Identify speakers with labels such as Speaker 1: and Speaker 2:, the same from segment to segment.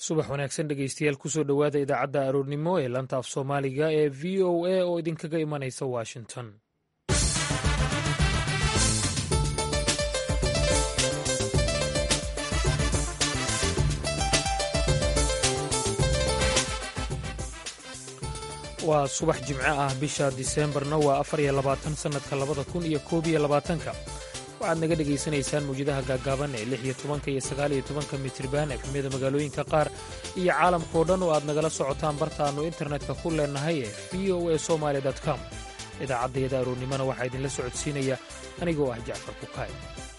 Speaker 1: subax wanaagsan dhegeystayaal kusoo dhowaada idaacadda aroornimo ee lanta af soomaaliga ee v o a oo idinkaga imanaysa washington waa subax jimco ah bisha diseembarna waa afar iyo labaatan sannadka labada kun iyo koob iyo labaatanka waxaad naga dhegaysanaysaan mawjadaha gaagaaban ee lix iyo tobanka iyo sagaal iyo tobanka mitriban efemyada magaalooyinka qaar iyo caalamkao dhan oo aad nagala socotaan barta aannu internetka ku leennahay ee v o a somaali com idaacaddayada aroornimona waxaa idinla socodsiinaya anigoo ah jacfar kukaay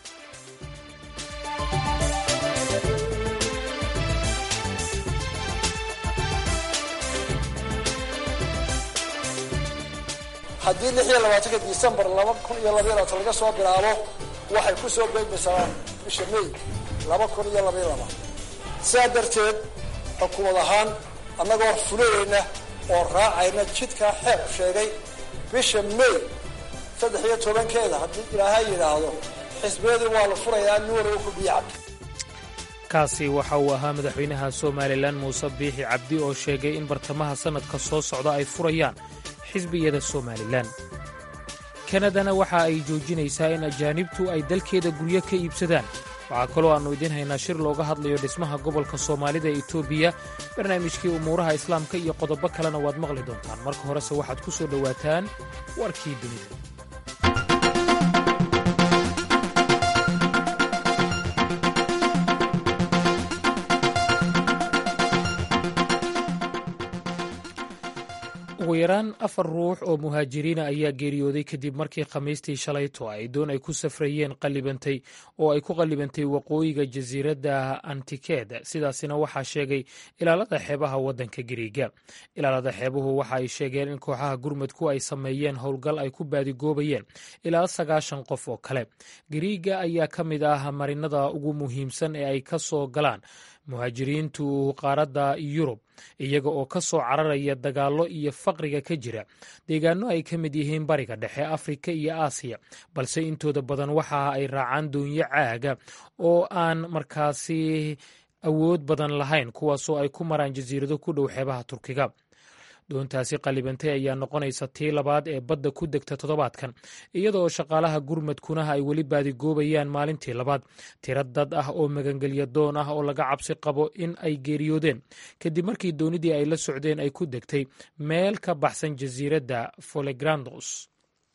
Speaker 2: haddii lix iyo labaatanka disembar laba kun iyo labaiy labaatan laga soo bilaabo waxay ku soo beegmaysaa bisha may laba kun iyo labaiy labaatan sidaa darteed xukuumad ahaan annagoo fulayayna oo raacayna jidkaa xeer sheegay bisha may saddex iyo tobankeeda haddii ilaahay yidhaahdo xisbiyadii waa la furayaa nin walba ku biyacab
Speaker 1: kaasi waxa uu ahaa madaxweynaha somalilan muuse biixi cabdi oo sheegay in bartamaha sannadka soo socda ay furayaan xisbiyada somalilan kanadana waxa ay joojinaysaa in ajaanibtu ay dalkeeda guryo ka iibsadaan waxaa kaloo aannu idiin haynaa shir looga hadlayo dhismaha gobolka soomaalida ee etoobiya barnaamijkii umuuraha islaamka iyo qodobo kalena waad maqli doontaan marka horese waxaad ku soo dhowaataan warkii dunida ugu yaraan afar ruux oo muhaajiriina ayaa geeriyooday kadib markii khamiistii shalayto ay doon ay ku safrayeen qallibantay oo ay ku qallibantay waqooyiga jasiiradda antikeed sidaasina waxaa sheegay ilaalada xeebaha waddanka giriiga ilaalada xeebuhu waxa ay sheegeen in kooxaha gurmadku ay sameeyeen howlgal ay ku baadigoobayeen ilaa sagaashan qof oo kale giriiga ayaa ka mid ah marinada ugu muhiimsan ee ay ka soo galaan muhaajiriintu qaaradda yurub iyaga oo ka soo cararaya dagaallo iyo faqriga ka jira deegaano ay ka mid yihiin bariga dhexe afrika iyo aasiya balse intooda badan waxa ay raacaan doonyo caaga oo aan markaasi awood badan lahayn kuwaasoo ay ku maraan jasiirado ku dhow xeebaha turkiga doontaasi qallibantay ayaa noqonaysa tii labaad ee badda ku degta toddobaadkan iyadoo shaqaalaha gurmadkunaha ay weli baadigoobayaan maalintii labaad tiro dad ah oo magangelya doon ah oo laga cabsi qabo in ay geeriyoodeen kadib markii doonidii ay la socdeen ay ku degtay meel ka baxsan jasiiradda folegrandos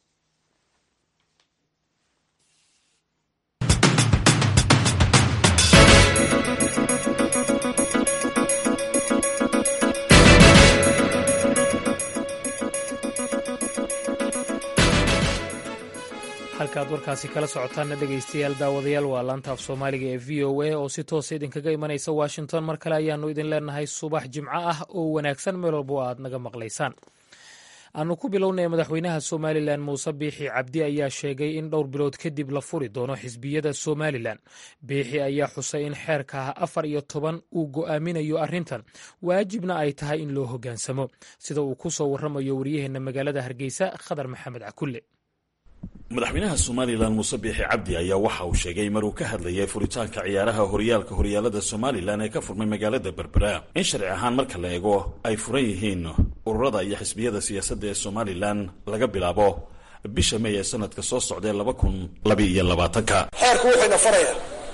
Speaker 1: halkaaad warkaasi kala socotaanna dhegaystayaal daawadayaal waa laanta af soomaaliga ee v o a oo si toosa idinkaga imanaysa washington mar kale ayaannu idin leenahay subax jimco ah oo wanaagsan meel walbo aad naga maqlaysaan aanu ku bilownay madaxweynaha somalilan muuse biixi cabdi ayaa sheegay in dhowr bilood kadib la furi doono xisbiyada somalilan biixi ayaa xusay in xeerka afar iyo toban uu go'aaminayo arrintan waajibna ay tahay in loo hoggaansamo sida uu ku soo warramayo waryaheenna magaalada hargeysa khadar maxamed cakulle
Speaker 3: madaxweynaha somalilan muuse biixi cabdi ayaa waxa uu sheegay maruu ka hadlayay furitaanka ciyaaraha horyaalka horyaalada somalilan ee ka furmay magaalada berbera in sharci ahaan marka la eego ay furan yihiin ururada iyo xisbiyada siyaasadda ee somalilan laga bilaabo bisha may ee sanadka soo socdae laba kun labaiyo labaatanka
Speaker 2: xeerku wuxuyna farayaa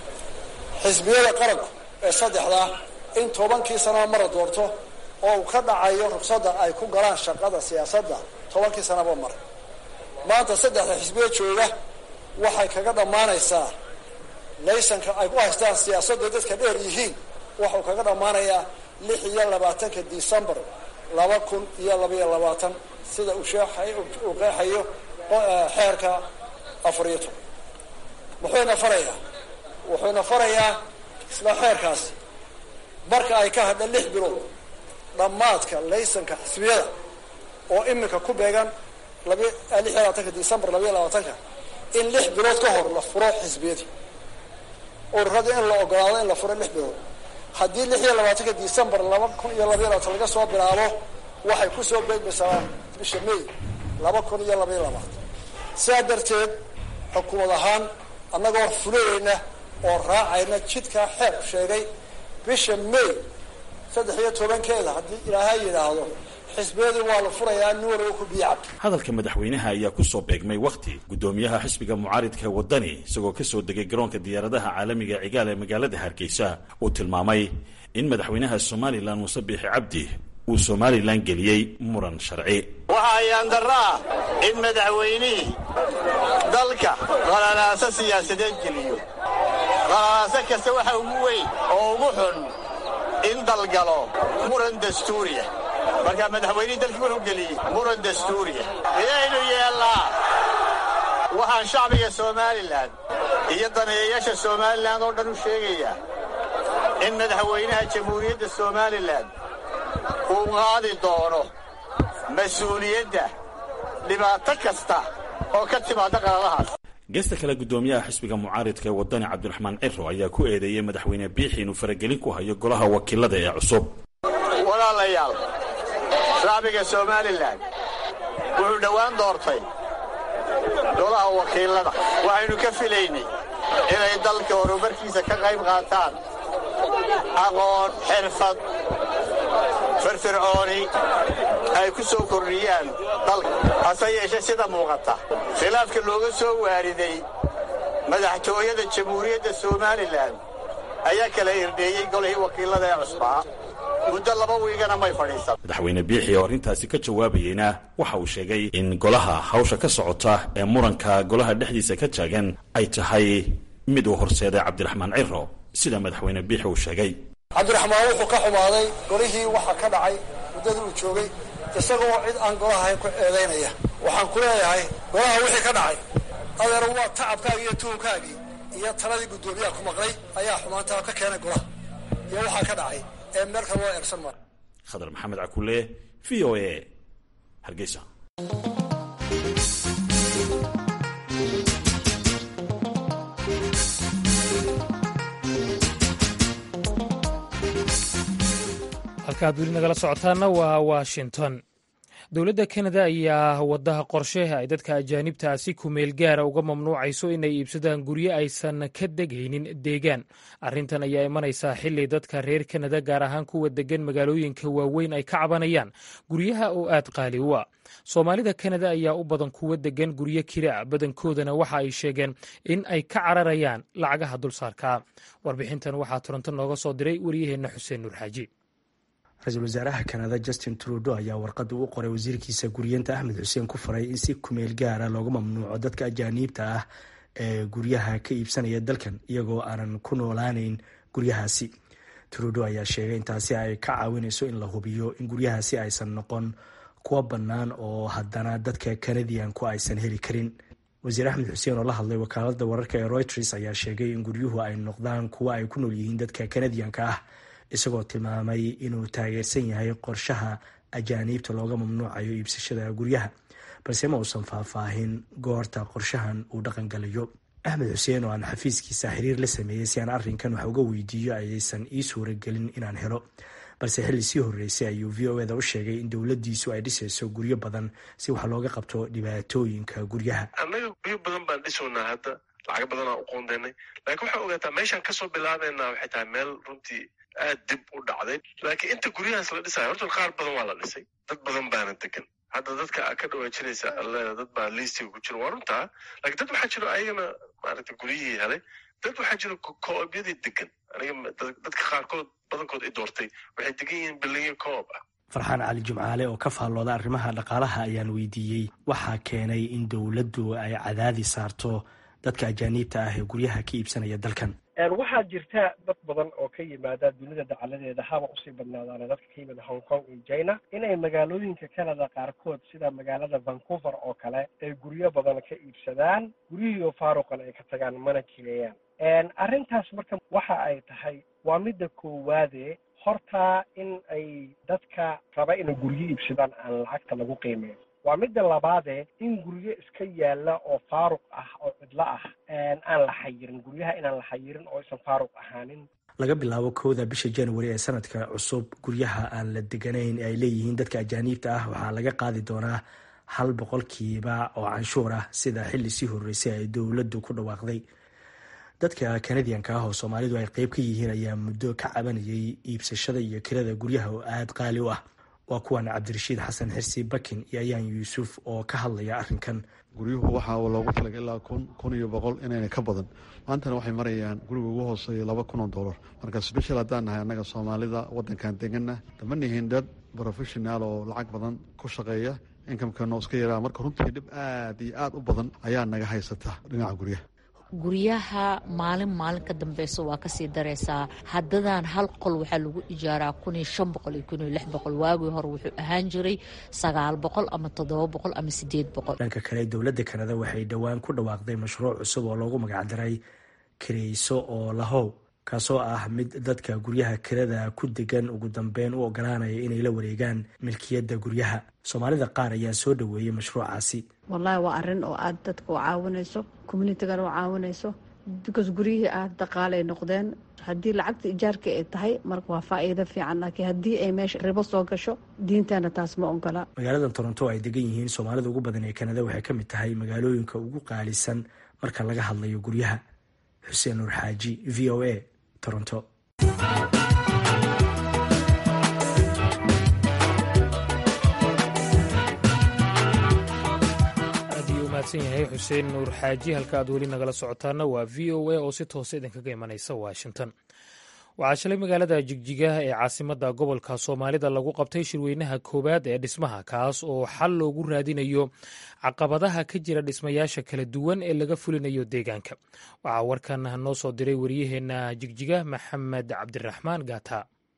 Speaker 2: xisbiyada qaranku ee saddexdaa in tobankii sanaba mara doorto oo uu ka dhacayo rugsadda ay ku galaan shaqada siyaasadda tobankii sanaba mara maanta saddexda xisbiya jooga waxay kaga dhammaanaysaa laysanka ay ku haystaan siyaasadda dadka dheer yihiin waxuu kaga dhammaanayaa lix iyo labaatanka decembar laba kun iyo labaiyo labaatan sida uu uu qeexayo xeerka afar iyo toban muxuuna farayaa wuxuuna farayaa isla xeerkaasi marka ay ka hadha lix bilood dhammaadka laysanka xisbiyada oo iminka ku beegan lix iyo labaatanka decembar labaiyo labaatanka in lix bilood ka hor la furo xisbiyadii ururadii in la ogolaado in la furo lix bilood haddii lix iyo labaatanka decembar laba kun iyo labaiyo labaatan laga soo bilaabo waxay ku soo beegmaysaa bisha may laba kun iyo labaiyo labaatan sidaa darteed xukuumad ahaan annagoo fulayayna oo raacayna jidkaa xeer sheegay bisha may saddex iyo tobankeeda haddii ilaahay yidhaahdo xisbiyadii waa la furayaa nin waliba ku biyo cabka
Speaker 3: hadalka madaxweynaha ayaa ku soo beegmay wakhti guddoomiyaha xisbiga mucaaridka waddani isagoo ka soo degay garoonka diyaaradaha caalamiga cigaal ee magaalada hargeysa uu tilmaamay in madaxweynaha somalilan muuse biixi cabdi uu somalilan geliyey muran sharci
Speaker 4: waxaa ayaandaro ah in madaxweynihii dalka qalalaaso siyaasadeed geliyo qalalaaso kasta waxa ugu weyn oo ugu xun in dalgalo muran dastuuriya markaa madaxweynihii dalkii wuxuu geliyey muran dastuuriya miyaynu yeellaa waxaan shacbiga somalilan iyo daneeyayaasha somalilan oo dhan u sheegayaa in madaxweynaha jamhuuriyadda somalilan uu qaadi doono mas-uuliyadda dhibaato kasta oo ka timaadda qalalahaas
Speaker 3: geesta kale guddoomiyaha xisbiga mucaaridka ee waddani cabdiraxmaan ciro ayaa ku eedeeyey madaxweyne biixi inuu faragelin ku hayo golaha wakiilada ee cusub
Speaker 4: walaalayaal shacbiga somalilan wuxuu dhowaan doortay golaha wakiilada waxaynu ka filaynay inay dalka horumarkiisa ka qayb qaataan aqoon xirfad firfircooni ay ku soo kordhiyaan dalka hase yeeshe sida muuqata khilaafka looga soo waariday madaxtooyada jamhuuriyadda somalilan ayaa kala irdheeyey golihii wakiilada ee cusbaa muddo laba wiigana may fadhiisan
Speaker 3: madaxweyne biixi oo arrintaasi ka jawaabayeyna waxa uu sheegay in golaha hawsha ka socota ee muranka golaha dhexdiisa ka taagan ay tahay mid uu horseeday cabdiraxmaan ciro sida madaxweyne biixi uu sheegay
Speaker 2: cabdiraxmaan wuxuu ka xumaaday golihii waxa ka dhacay muddadii uu joogay isagoo cid aan golaha ahayn ku eedaynaya waxaan ku leeyahay golaha wixii ka dhacay adeer waa tacabkaagii iyo tuhunkaagii iyo taladii guddoomiyaha ku maqlay ayaa xumaantaa ka keenay golaha iyo waxaa ka dhacay ee meel kale loo eegsan maayo
Speaker 3: khadar maxamed cakule v o a hargeysa
Speaker 1: halkaad weli nagala socotaana waa washington dowladda kanada ayaa wadaha qorshe ay dadka ajaanibtaa si kumeel gaara uga mamnuucayso inay iibsadaan guryo aysan ka degaynin deegaan arrintan ayaa imanaysaa xili dadka reer kanada gaar ahaan kuwa degan magaalooyinka waaweyn ay ka cabanayaan guryaha oo aad qaali u ah soomaalida kanada ayaa u badan kuwa degan guryo kira badankoodana waxa ay sheegeen in ay ka cararayaan lacagaha dulsaarka warbixintan waxaa toronto nooga soo diray waryaheenna xuseen nuur xaaji
Speaker 5: ra-iisul wasaaraha kanada justin trudo ayaa warqadda u qoray wasiirkiisa guryeenta axmed xuseen ku faray in si kumeel gaara looga mamnuuco dadka ajaaniibta ah ee guryaha ka iibsanaya dalkan iyagoo aanan ku noolaaneyn guryahaasi trudo ayaa sheegay intaasi ay ka caawinayso in la hubiyo in guryahaasi aysan noqon kuwa bannaan oo haddana dadka kanadiyanku aysan heli karin wasiir axmed xuseen oo la hadlay wakaalada wararka ee reuters ayaa sheegay in guryuhu ay noqdaan kuwa ay ku nool yihiin dadka kanadiyanka ah isagoo tilmaamay inuu taageersan yahay qorshaha ajaaniibta looga mamnuucayo iibsashada guryaha balse ma uusan faahfaahin goorta qorshahan uu dhaqangalayo axmed xuseen oo aan xafiiskiisa xiriir la sameeyey si aan arrinkan wax uga weydiiyo ayaysan ii suuragelin inaan helo balse xilli sii horreysay ayuu v o eda u sheegay in dowladdiisu ay dhisayso guryo badan si wax looga qabto dhibaatooyinka guryaha
Speaker 6: annaga guryo badan baan dhisownaa hadda lacag badanaa u qoondeynay laakiin waxaa ogaataa meeshaan kasoo bilaabeynaa waxay tahay meel runtii aad dib u dhacday laakiin inta guryahaas la dhisayo horta qaar badan waa la dhisay dad badan baana degan hadda dadka a ka dhawaajinaysa alleeda dad baa liistiga ku jira waa runtaa lakiin dad waxaa jiro ayagana maaragta guryihii helay dad waxaa jiro koobyadii degan aniga dadka qaarkood badankood i doortay waxay degan yihiin bilinyo koob ah
Speaker 5: farxaan cali jimcaale oo ka faallooda arrimaha dhaqaalaha ayaan weydiiyey waxaa keenay in dowladdu ay cadaadi saarto dadka ajaaniibta ah ee guryaha ka iibsanaya dalkan
Speaker 7: waxaa jirta dad badan oo ka yimaada dunida dacaladeeda haba usii badnaadaana dadka ka yimid hong kong iyo china inay magaalooyinka canada qaarkood sida magaalada vancouver oo kale ay guryo badan ka iibsadaan guryihii oo faaruqan ay ka tagaan mana jireeyaan arrintaas marka waxa ay tahay waa midda koowaade horta in ay dadka raba inay guryo iibsadaan aan lacagta lagu qiimeyn waa midda labaade in guryo iska yaalla oo faaruq ah oo cidlo ah aan la xayirin guryaha inaan la xayirin oo aysan faaruq ahaanin
Speaker 5: laga bilaabo kowda bisha january ee sanadka cusub guryaha aan la deganayn ee ay leeyihiin dadka ajaaniibta ah waxaa laga qaadi doonaa hal boqolkiiba oo canshuur ah sida xilli sii horreysay ay dowladdu ku dhawaaqday dadka kanadiyanka ah oo soomaalidu ay qeyb ka yihiin ayaa muddo ka cabanayay iibsashada iyo kirada guryaha oo aada qaali u ah waa kuwan cabdirashiid xasan xirsi bakin iyo ayaan yuusuf oo ka hadlaya arrinkan
Speaker 8: guryuhu waxaa loogu talagay ilaa kun kun iyo boqol inayna ka badan maantana waxay marayaan guriga ugu hooseeya laba kun oo dollar marka sbeshal haddaan nahay annaga soomaalida waddankan deganna dama nihin dad professional oo lacag badan ku shaqeeya inkamkano iska yaraa marka runtii dhib aad iyo aad u badan ayaa naga haysata dhinaca guryaha
Speaker 9: guryaha maalin maalin ka dambeysa waa kasii dareysaa haddadan hal qol waxaa lagu ijaaraa kun iyo shan boqol iyo kun iyo lix boqol waagii hore wuxuu ahaan jiray sagaal boqol ama toddoba boqol ama sideed boqol
Speaker 5: dhanka kale dowladda kanada waxay dhowaan ku dhawaaqday mashruuc cusub oo loogu magacdaray kireyso oo lahow kaasoo ah mid dadka guryaha kirada ku degan ugu dambeyn u ogolaanaya inay la wareegaan milkiyadda guryaha soomaalida qaar ayaa soo dhoweeyey mashruucaasi
Speaker 10: wallaahi waa arrin oo aad dadka u caawinayso communitigan u caawinayso because guryihii aad dhaqaalay noqdeen haddii lacagta ijaarka ay tahay marka waa faa'iido fiican laakiin haddii ay meesha ribo soo gasho diintana taas ma ogola
Speaker 5: magaalada toronto ay degan yihiin soomaalida ugu badan ee kanada waxay ka mid tahay magaalooyinka ugu qaalisan marka laga hadlayo guryaha xuseen nuur xaaji v o a toronto
Speaker 1: yahay xuseen nuur xaaji halka aad weli nagala socotaana waa v o a oo si toosa idinkaga imanaysa washington waxaa shalay magaalada jigjigaha ee caasimadda gobolka soomaalida lagu qabtay shirweynaha koowaad ee dhismaha kaas oo xal loogu raadinayo caqabadaha ka jira dhismayaasha kala duwan ee laga fulinayo deegaanka waxaa warkan noo soo diray wariyaheenna jigjiga maxamed cabdiraxmaan gaata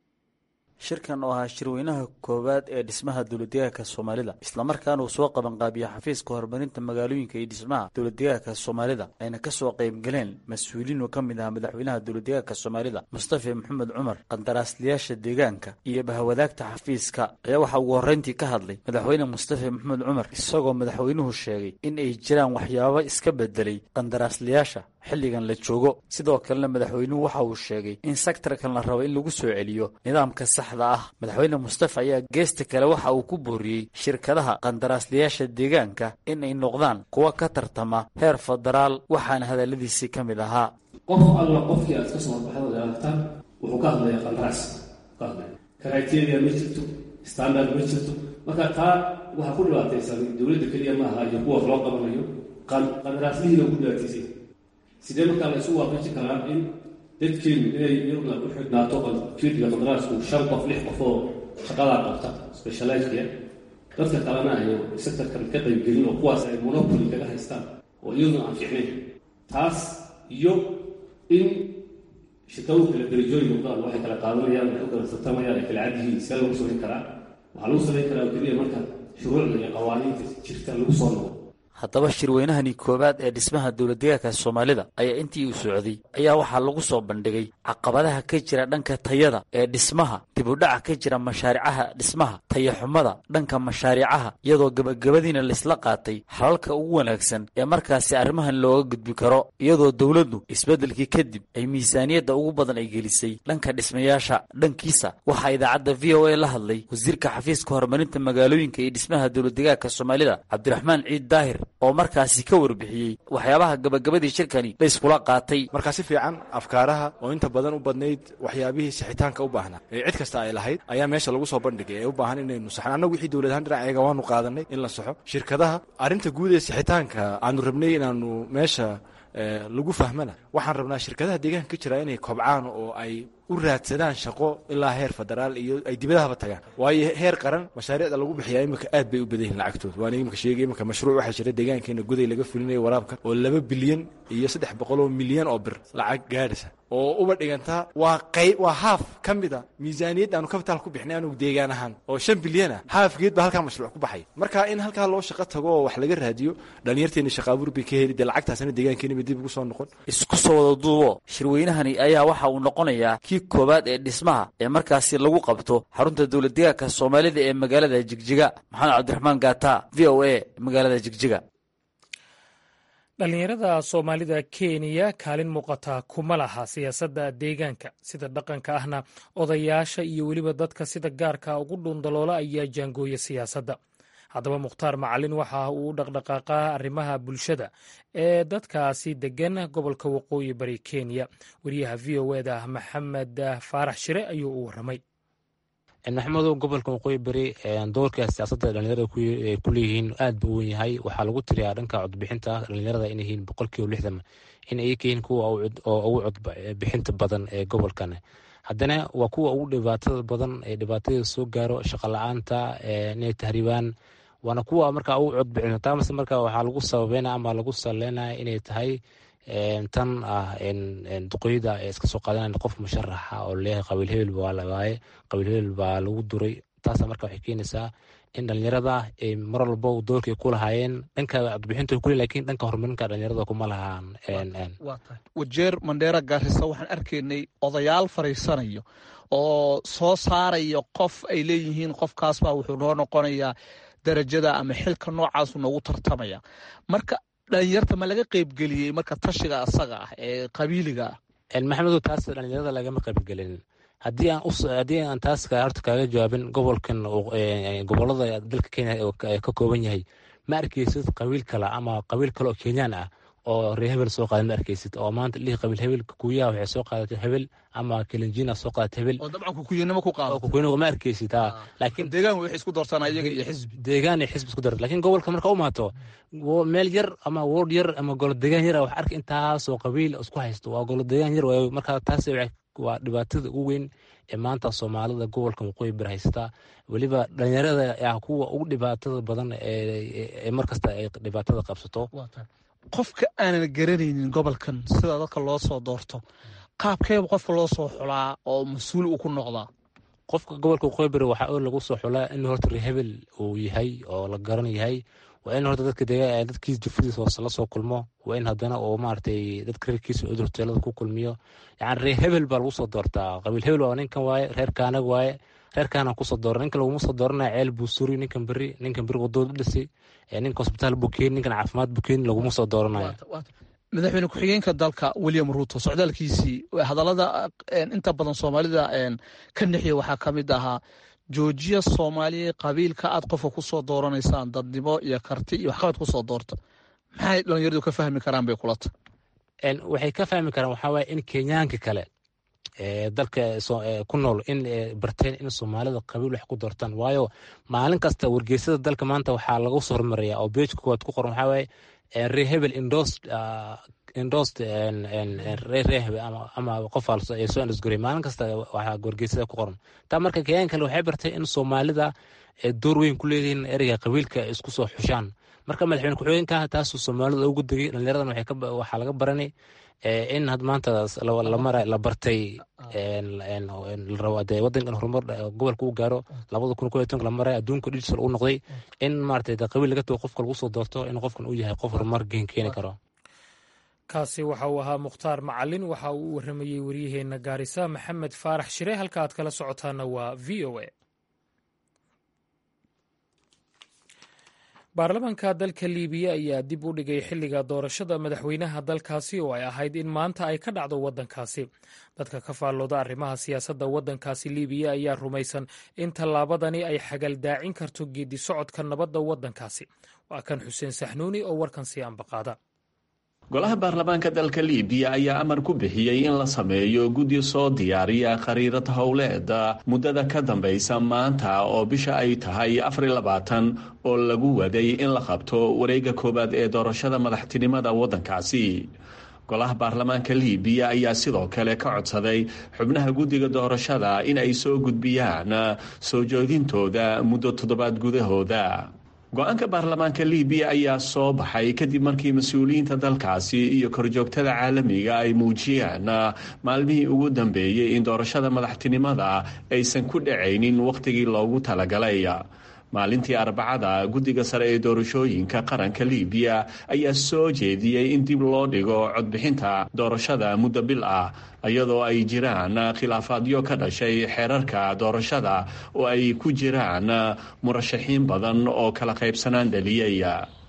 Speaker 11: shirkan oo ahaa shirweynaha koowaad ee dhismaha dowladdeegaanka soomaalida islamarkaana uu soo qabanqaabiya xafiiska horumarinta magaalooyinka iyo dhismaha dowladdeegaanka soomaalida ayna ka soo qaybgaleen mas-uuliin oo ka mid ahaa madaxweynaha dowladdeegaanka soomaalida mustafa maxamed cumar qandaraasliyaasha deegaanka iyo bahwadaagta xafiiska ayaa waxaa ugu horreyntii ka hadlay madaxweyne mustafa maxamed cumar isagoo madaxweynuhu sheegay in ay jiraan waxyaabo iska bedelay qandaraasliyaasha xilligan la joogo sidoo kalena madaxweynuhu waxa uu sheegay in sektarkan la rabo in lagu soo celiyo nidaamka saxda ah madaxweyne mustafa ayaa geesta kale waxa uu ku booriyey shirkadaha qandaraasliyaasha deegaanka in ay noqdaan kuwa ka tartama heer federaal waxaana hadalladiisii ka mid ahaa
Speaker 12: qof alla qofkii aad ka soo horbaxda aragtaan wuxuu ka hadlaya qandaraas ka hadlaya criteria ma jirto standard ma jirto marka taa waxaa ku dhibaataysan dowladda keliya maaha iyo kuwa loo qabanayo qandaraaslihii lagu dhibaataysay sidee markaa la isu waafajin karaa in dadkeenu inay iyaguna u xidhnaato fiirdiga qandaraasku shan qof lix qof oo shaqadaa qabta specializkia dadka kalena ay sectorkan ka qaybgelin oo kuwaas ay monopoly kaga haystaan oo iyaduna aan fiicnayn taas iyo in shirkadu kala darajooyin noqdaan waxay kala qaadanayaan waxay u kala tartamayaan ay kala cad yihiin see lagu samayn karaa waxaa lagu samayn karaa keliya marka shuruucda iyo qawaaniinta jirta lagu soo noqdo
Speaker 11: haddaba shirweynahani koowaad ee dhismaha dowladdeegaanka soomaalida ayaa intii uu socday ayaa waxaa lagu soo bandhigay caqabadaha ka jira dhanka tayada ee dhismaha dibudhaca ka jira mashaaricaha dhismaha tayaxumada dhanka mashaariicaha iyadoo gebagabadiina laysla qaatay xalalka ugu wanaagsan ee markaasi arrimahan looga gudbi karo iyadoo dowladdu isbeddelkii kadib ay miisaaniyadda ugu badan ay gelisay dhanka dhismayaasha dhankiisa waxaa idaacadda v o a la hadlay wasiirka xafiiska horumarinta magaalooyinka iyo dhismaha dowladdeegaanka soomaalida cabdiraxmaan ciid daahir oo markaasi ka warbixiyey waxyaabaha gabagabadii shirkani la iskula qaatay
Speaker 13: markaa si fiican afkaaraha oo inta badan u badnayd waxyaabihii sixitaanka u baahnaa ee cid kasta ay lahayd ayaa meesha lagu soo bandhigay ee u baahan inaynu saxno annagu wixii dowlad ahaan dhinaceega waanu qaadanay in la saxo shirkadaha arrinta guud ee sixitaanka aanu rabnay inaanu meesha lagu fahmana waxaan rabnaa shirkadaha deegaanka ka jira inay kobcaan oo ay u raadsadaan shaqo ilaa heer federaal iyo ay dibadahaba tagaan waayo heer qaran mashaariicda lagu bixiyaa imika aad bay u badan yihin lacagtooda waana imika sheegay imika mashruuc waxaa jira deegaankeena goday laga fulinaya waraabka oo laba bilyan iyo saddex boqol oo milyan oo bir lacag gaadhaysa oo uba dhigantaa waa qayb waa haaf ka mid a miisaaniyad aanu kabitaal ku bixnay anugu deegaan ahaan oo shan bilyan ah haafgeed baa halkaa mashruuc ku baxay marka in halkaa loo shaqo tago oo wax laga raadiyo dhalinyarteena shaqaabuur bay ka heli dee lacagtaasna deegaankeena bay dib ugu soo noqon
Speaker 11: isku soo wada duubo shirweynahani ayaa waxa uu noqonayaa kii koowaad ee dhismaha ee markaasi lagu qabto xarunta dowladdeegaanka soomaalida ee magaalada jigjiga maxamed cabdiraxmaan gaata v o a magaalada jigjiga
Speaker 1: dhallinyarada soomaalida kenya kaalin muuqata kuma laha siyaasadda deegaanka sida dhaqanka ahna odayaasha iyo weliba dadka sida gaarka ugu dhuundaloola ayaa jaangooya siyaasadda haddaba mukhtaar macalin waxa uu u dhaqdhaqaaqaa arrimaha bulshada ee dadkaasi degan gobolka waqooyi bari kenya wariyaha v o eda maxamed faarax shire ayuu u waramay
Speaker 14: maxamedow gobolka waqooyi bari doorka siyaasadda dhalinyarada ay ku leeyihiin aad buu wen yahay waxaa lagu tiriyaa dhanka codbixinta dhalinyarada inay yihiin boqolkiiba lixdan in ay ka yihiin kuwa oo ugu codbixinta badan ee gobolkan haddana waa kuwa ugu dhibaatada badan ee dhibaatada soo gaaro shaqa la-aanta inay tahriibaan waana kuwa markaa ugu codbixin taamase marka waxaa lagu sababeyna ama lagu saleynaya inay tahay tan ah duqoyada ee iska soo qaadanaya qof musharaxa oo leeyahay qabiil hebel baa lawaaye qabiil hebel baa lagu duray taasa marka waxay keenaysaa in dhalinyarada ay mar walba doorkay ku lahaayeen dhanka codbixinta kule lakiin dhanka horumarinka dhalinyarada kuma lahaan
Speaker 15: wajeer mandheera gaarisa waxaan arkaynay odayaal fariisanayo oo soo saaraya qof ay leeyihiin qofkaasbaa wuxuu noo noqonayaa darajada ama xilka noocaasu noogu tartamaya marka dhalinyarta ma laga qeybgeliyey marka tashiga asaga ah ee qabiiliga
Speaker 14: ah maxamedow taas dhalinyarada lagama qaybgelin haddii aan haddii aan taas horta kaaga jawaabin gobolkan gobolada dalka kenya ka kooban yahay ma arkeysid qabiil kale ama qabiil kale oo kenyaan ah oo ree hebel soo qaadan ma arkeysid oo maanta lihi qabiil hebel kukuyaha waxay soo qaadatay hebel ama kelinjina soo qaadatay hebel
Speaker 15: oo dabcan kukuyanimo ku qaado
Speaker 14: kukuyanimo ma arkeysid ha laakiin
Speaker 15: deegaan waxay isku doortaan iyaga iyo xisbi
Speaker 14: deegaan iyo xisbi isku darta laakiin gobolka marka u maato meel yar ama word yar ama golo deegaan yar wax arka intaasoo qabiil isku haysto waa golo deegaan yar waayo marka taas waa dhibaatada ugu weyn ee maanta soomaalida gobolka waqooyi bir haysata weliba dhalinyarada ah kuwa ugu dhibaatada badan ee markasta ay dhibaatada qabsato
Speaker 15: qofka aanan garanaynin gobolkan sida dadka loo soo doorto qaabkeeba qofka loo soo xulaa oo mas-uul uu ku noqdaa
Speaker 14: qofka gobolka waqooyi bari waxaa oo lagu soo xulaa in horta rehebel uu yahay oo la garan yahay waa in horta dadka dadkiis jufadiisa hoose la soo kulmo waa in haddana uu maaragtay dadka reerkiisa cudurteelada ku kulmiyo yacni reer hebel baa lagu soo doortaa qabiil hebel waa ninkan waaye reer kaanag waaye reerkaana kusoo doora ninkan laguma soo dooranaya ceel buu suri ninkan beri ninkan beri wadooda dhisay ninka hosbitaal buu keeni ninkan caafimaad buu keeni laguma soo dooranaya
Speaker 15: madaxweyne ku-xigeenka dalka william ruuto socdaalkiisii hadallada inta badan soomaalida ka nexiya waxaa ka mid ahaa joojiya soomaaliya qabiilka aad qofka kusoo dooranaysaan dadnimo iyo karti iyo waxqabad kusoo doorta maxay dhalinyaradu ka fahmi karaan bay kulata
Speaker 14: waxay ka fahmi karaan waxaa waaye in kenyaanka kale dalka ku nool in barteen in soomaalida qabiil wax ku doortaan waayo maalin kasta wargeysada dalka maanta waxaa lagu soo hormaraya oo beejka koowaad ku qoran waxaa waaye ree hebel indost indost ree ree hebel ama qof ee soo indhasguray maalin kasta waxaa wargeysada ku qoran taa marka kenyan kale waxay bartay in soomaalida door weyn ku leeyihiin ereyga qabiilka isku soo xushaan marka madaxweyne ku-xigeenka taasuu soomaalida ugu degay dhalinyaradan waxaa laga baranay in had maanta la bartay larabo wadankan horumar gobolka u gaaro labada kun koy tonka la maraya adduunka digital u noqday in maarata qabiil laga tago qofka lagu soo doorto in qofkan uu yahay qof horumar geen keeni karo
Speaker 1: kaasi waxa uu ahaa mukhtaar macalin waxa uu u waramayey waryaheena gaarisa maxamed faarax shire halka aad kala socotaana waa v o a baarlamaanka dalka liibiya ayaa dib u dhigay xilliga doorashada madaxweynaha dalkaasi oo ay ahayd in maanta ay ka dhacdo waddankaasi dadka ka faallooda arrimaha siyaasadda waddankaasi liibiya ayaa rumaysan in tallaabadani ay xagaldaacin karto geedi socodka nabadda waddankaasi waa kan xuseen saxnuuni oo warkan sii ambaqaada
Speaker 16: golaha baarlamaanka dalka liibiya ayaa amar ku bixiyey in la sameeyo guddi soo diyaariya khariirad howleed muddada ka dambaysa maanta oo bisha ay tahay afar labaatan oo lagu waday in la qabto wareegga koowaad ee doorashada madaxtinimada waddankaasi golaha baarlamaanka liibiya ayaa sidoo kale ka codsaday xubnaha guddiga doorashada in ay soo gudbiyaan soo joogintooda muddo toddobaad gudahooda go-aanka baarlamaanka liibiya ayaa soo baxay kadib markii mas-uuliyiinta dalkaasi iyo korjoogtada caalamiga ay muujiyeen maalmihii ugu dambeeyey in doorashada madaxtinimada aysan ku dhacaynin wakhtigii loogu talagalay maalintii arbacada guddiga sare ee doorashooyinka qaranka liibiya ayaa soo jeediyey in dib loo dhigo codbixinta doorashada muddo bil ah iyadoo ay jiraan khilaafaadyo ka dhashay xeerarka doorashada oo ay ku jiraan murashaxiin badan oo kala qaybsanaan dhaliyay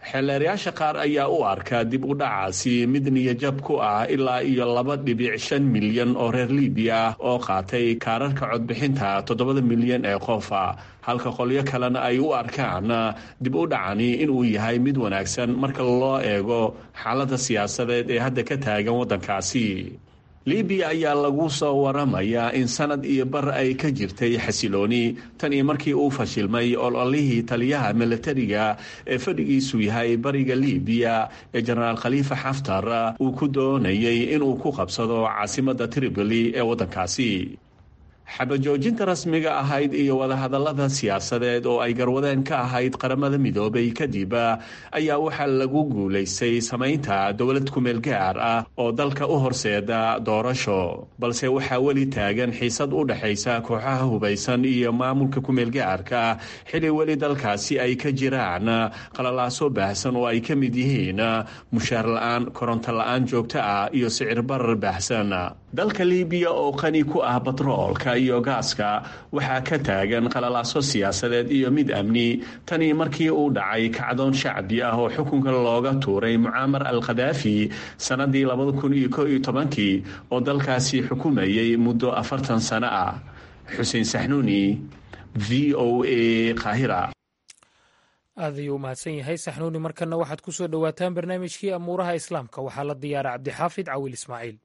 Speaker 16: xeelleerayaasha qaar ayaa u arka dib u dhacaasi mid niyajab ku ah ilaa iyo laba dhibic shan milyan oo reer libiya ah oo qaatay kaararka codbixinta toddobada milyan ee qofa halka qolyo kalena ay u arkaan dib u dhacani inuu yahay mid wanaagsan marka loo eego xaaladda siyaasadeed ee hadda ka taagan waddankaasi libiya ayaa lagu soo waramayaa in sanad iyo bar ay ka jirtay xasilooni tan iyo markii uu fashilmay ololihii taliyaha milatariga ee fadhigiisu yahay bariga libiya ee jenaraal khaliifa xaftar uu ku doonayay inuu ku qabsado caasimadda tripoli ee waddankaasi xabajoojinta rasmiga ahayd iyo wadahadallada siyaasadeed oo ay garwadeen ka ahayd qaramada midoobay kadib ayaa waxaa lagu guulaystay samaynta dowlad kumeel gaar ah oo dalka u horseeda doorasho balse waxaa weli taagan xiisad u dhexaysa kooxaha hubaysan iyo maamulka kumeel gaarka xili weli dalkaasi ay ka jiraan qalalaaso baahsan oo ay ka mid yihiin mushaar la-aan koronto la-aan joogto ah iyo sicir barar baahsan dalka libiya oo qani ku ah batroolka iyo gaaska waxaa ka taagan qalalaaso siyaasadeed iyo mid amni tanii markii uu dhacay kacdoon shacbi ah oo xukunka looga tuuray mucaamar al khadaafi sannadii labada kun iyo ko iyo tobankii oo dalkaasi xukumayay muddo afartan sano ah xuseen saxnuuni v o a qaahira
Speaker 1: aad ayuu u mahadsan yahay saxnuuni markana waxaad ku soo dhowaataan barnaamijkii amuuraha islaamka waxaa la diyaara cabdixaafid cawil ismaaciil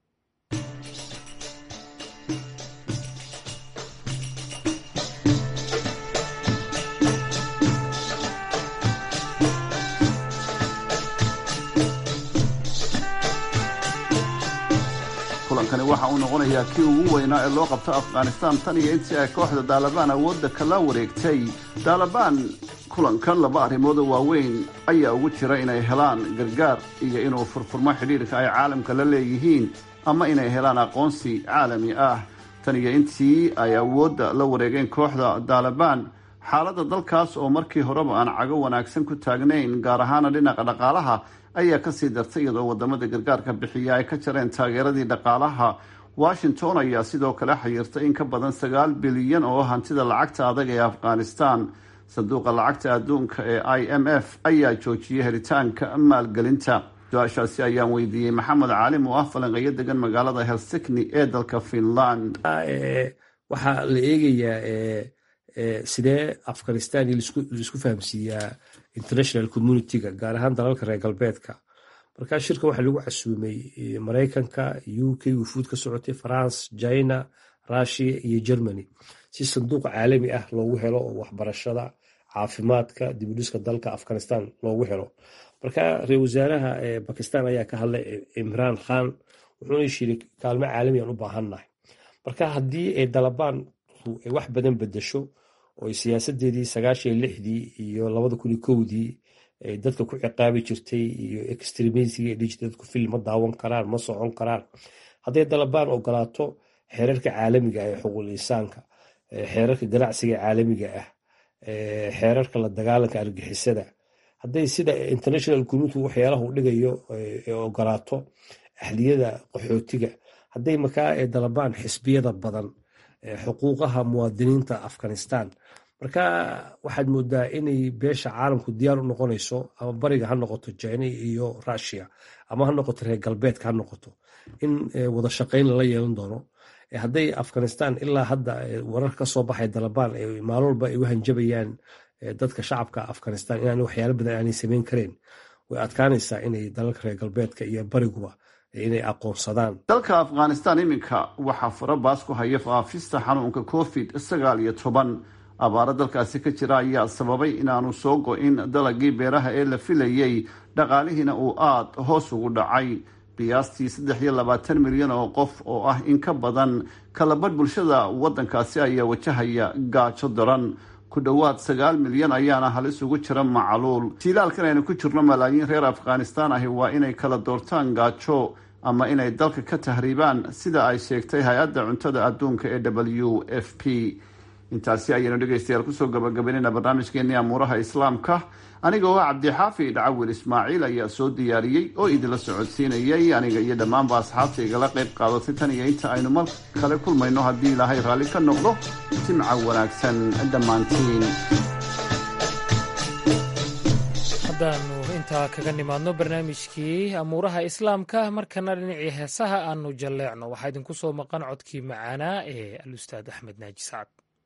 Speaker 17: kulankani waxa uu noqonayaa kii ugu weynaa ee loo qabto afghanistan tan iyo intii ay kooxda daalibaan awoodda kala wareegtay daalibaan kulankan laba arrimood oo waaweyn ayaa ugu jira inay helaan gargaar iyo inuu furfurmo xidhiirka ay caalamka la leeyihiin ama inay helaan aqoonsi caalami ah tan iyo intii ay awoodda la wareegeen kooxda daalibaan xaaladda dalkaas oo markii horeba aan cago wanaagsan ku taagnayn gaar ahaana dhinaca dhaqaalaha ayaa kasii dartay iyadoo wadamada gargaarka bixiya ay ka jareen taageeradii dhaqaalaha washington ayaa sidoo kale xayirtay in ka badan sagaal bilyan oo hantida lacagta adag ee afghanistan sanduuqa lacagta adduunka ee i m f ayaa joojiyay helitaanka maalgelinta su-aashaasi ayaan weydiiyey maxamed caalim oo ah falanqeyo degan magaalada helsikni ee dalka finland
Speaker 18: waxaa la eegayaa sidee afghanistan laisku fahamsiiyaa international communitiga gaar ahaan dalalka reer galbeedka markaa shirka waxaa lagu casuumay maraykanka u k wufuud ka socotay france china russia iyo germany si sanduuq caalami ah loogu helo oo waxbarashada caafimaadka dibudhiska dalka afghanistan loogu helo marka ra-isul wasaaraha bakistan ayaa ka hadlay imraan khan wuxuuna shiri kaalmo caalamiyan u baahannahay marka haddii ay dalabaan ay wax badan bedesho oo ay siyaasadeedii sagaashan lixdii iyo labada kun iyo kowdii ay dadka ku ciqaabi jirtay iyo extremisiga dhiji dadku fil ma daawan karaan ma socon karaan hadday dalabaan ogolaato xeerarka caalamiga ah ee xuquuqul insaanka xeerarka ganacsiga caalamiga ah xeerarka la dagaalanka argixisada hadday sida international community waxyaalaha u dhigayo ogolaato ahliyada qaxootiga hadday markaa dalabaan xisbiyada badan xuquuqaha muwaadiniinta afghanistan marka waxaad moodaa inay beesha caalamku diyaar u noqonayso ama bariga ha noqoto jina iyo russia ama ha noqoto reer galbeedka ha noqoto in wada shaqayn lala yeelan doono hadday afghanistan ilaa hadda warar ka soo baxay dalabaan maalin walba ay u hanjabayaan dadka shacabka afghanistan inaan waxyaalo badan aanay samayn kareen way adkaanaysaa inay dalalka reer galbeedka iyo bariguba inay aqoonsadaan
Speaker 17: dalka afghanistan iminka waxaa farabaas ku haya faafista xanuunka covid sagaal iyo toban abaaro dalkaasi ka jira ayaa sababay inaanu soo go-in dalagii beeraha ee la filayey dhaqaalihiina uu aada hoos ugu dhacay qiyaastii saddex iyo labaatan milyan oo qof oo ah in ka badan kalabadh bulshada waddankaasi ayaa wajahaya gaajo daran ku dhowaad sagaal milyan ayaana halis ugu jira macaluul jiilaalkan aynu ku jirno malaayiin reer afghanistan ahi waa inay kala doortaan gaajo ama inay dalka ka tahriibaan sida ay sheegtay hay-adda cuntada adduunka ee w f p intaasi ayaynu dhegaystayaal kusoo gabagabaynayna barnaamijkeenii amuuraha islaamka aniga oo cabdixaafid cawil ismaaciil ayaa soo diyaariyey oo idinla socodsiinayay aniga iyo dhammaanba asxaabta igala qayb qaadatay tan iyo inta aynu mar kale kulmayno haddii ilaahay raalli ka noqdo jimca wanaagsan dhammaantiin
Speaker 1: haddaannu intaa kaga nimaadno barnaamijkii amuuraha islaamka markana dhinacii heesaha aanu jalleecno waxaa idinku soo maqan codkii macaanaa ee alustaad axmed naaji sacad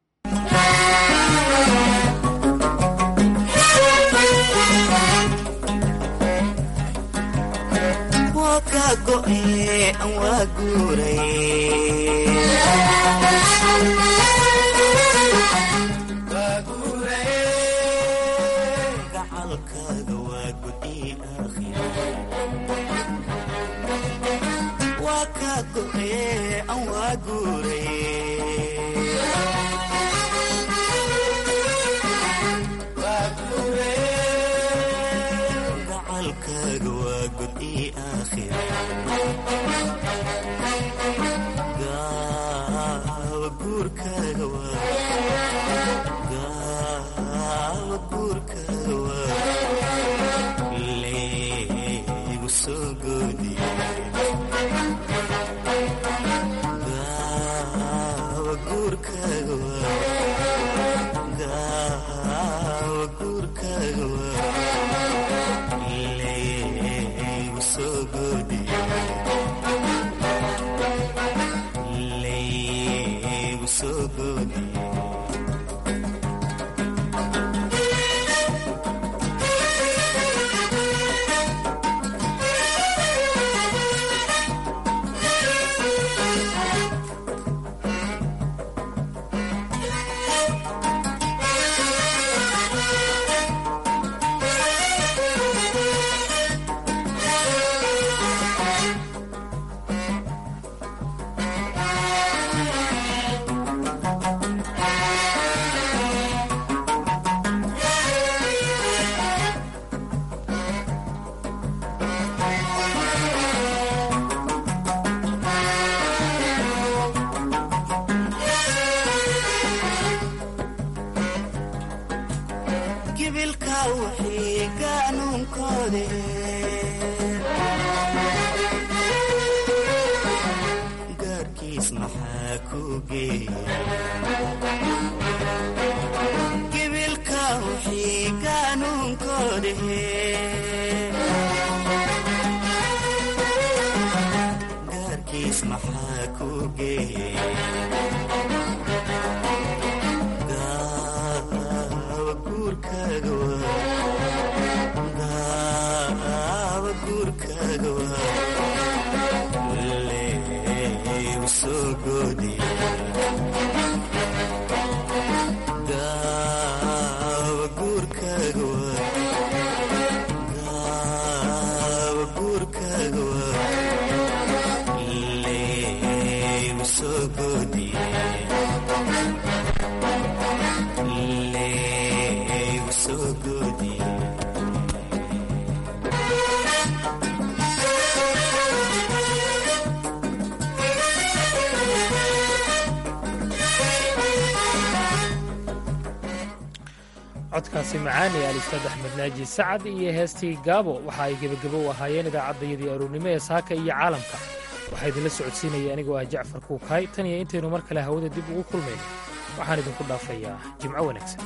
Speaker 1: codkaasi macaani alistaad axmed naaji sacad iyo heestii gaabo waxa ay gebagabo u ahaayeen idaacaddayadii aroornimo ee saaka iyo caalamka waxaa idinla socodsiinaya anigoo ah jacfar kuukaay tan iyo intaynu mar kale hawada dib ugu kulmayno waxaan idinku dhaafayaa jimco wanaagsan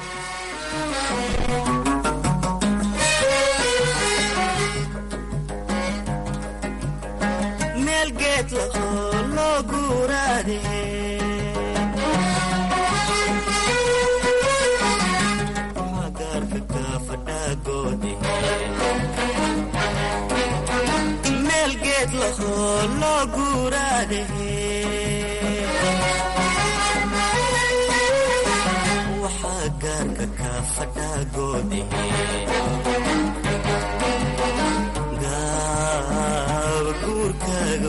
Speaker 19: meel geed lahoo loo guuraadahe waxaa gaarka ka fadhaagoodihe gaaba guurkaaga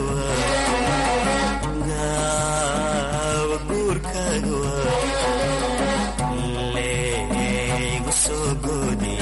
Speaker 19: gaaba guurkaaga waa leegu soo goodi